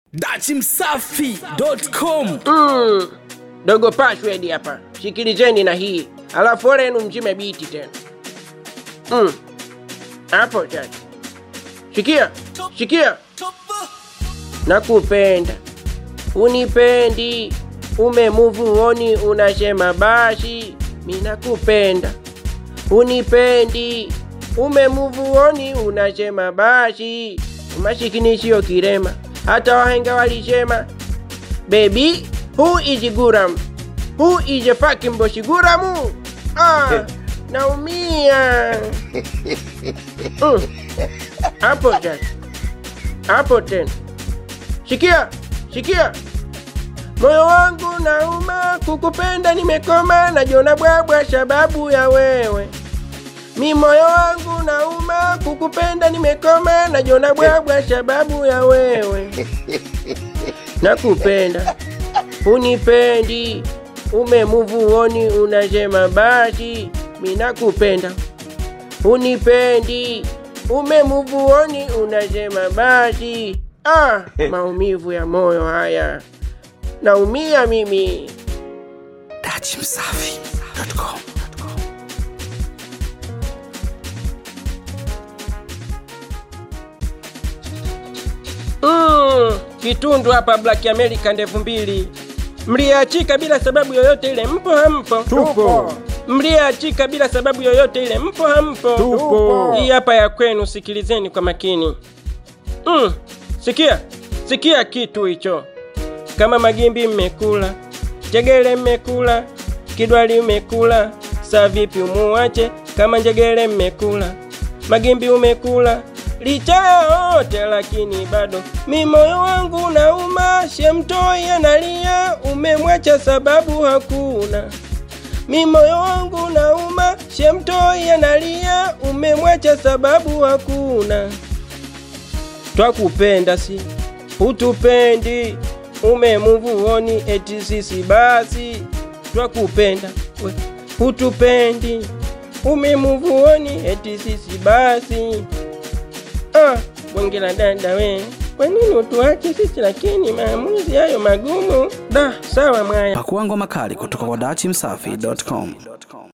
dachimsafi.com Mm, dogo password hapa, sikilizeni na hii, alafu ole yenu mzime biti tena. Mm, hapo sasa, sikia sikia, nakupenda unipendi, umemuvuoni unasema basi, mi nakupenda unipendi, umemuvuoni unasema basi, umasikini sio kirema, hata wahenga walisema Baby, who is Guram? Who is a fucking boshi Guramu? Ah, naumia. Mm. Hapo tena. Hapo tena. Sikia, sikia. Moyo wangu nauma, kukupenda nimekoma, najiona bwabwa sababu ya wewe. Mi moyo wangu nauma, kukupenda nimekoma, najiona bwabwa sababu ya wewe nakupenda unipendi umemuvuoni unasema basi mi nakupenda unipendi umemuvuoni unasema basi ah, maumivu ya moyo haya naumia mimi dachimsafi.com Mm, kitundu hapa Black America ndevu mbili mliachika bila sababu yoyote ile, mpo hampo? Tupo. Mliachika bila sababu yoyote ile, mpo hampo? Tupo. Hii hapa ya kwenu, sikilizeni kwa makini. Mm, sikia, sikia kitu hicho. Kama magimbi mmekula, njegele mmekula, kidwali mmekula, saa vipi umuache? Kama njegele mmekula, magimbi umekula, licha ya yote lakini bado mi moyo wangu nauma, shemtoi analia, umemwacha sababu hakuna mi moyo wangu nauma, shemtoi analia, umemwacha sababu hakuna twakupenda si hutupendi umemuvuoni eti sisi basi twakupenda we hutupendi umemuvuoni eti sisi basi ah, bonge la dada we kwa nini utuache sisi lakini maamuzi hayo magumu da sawa mwaya pakuangwa makali kutoka kwa dachimsafi.com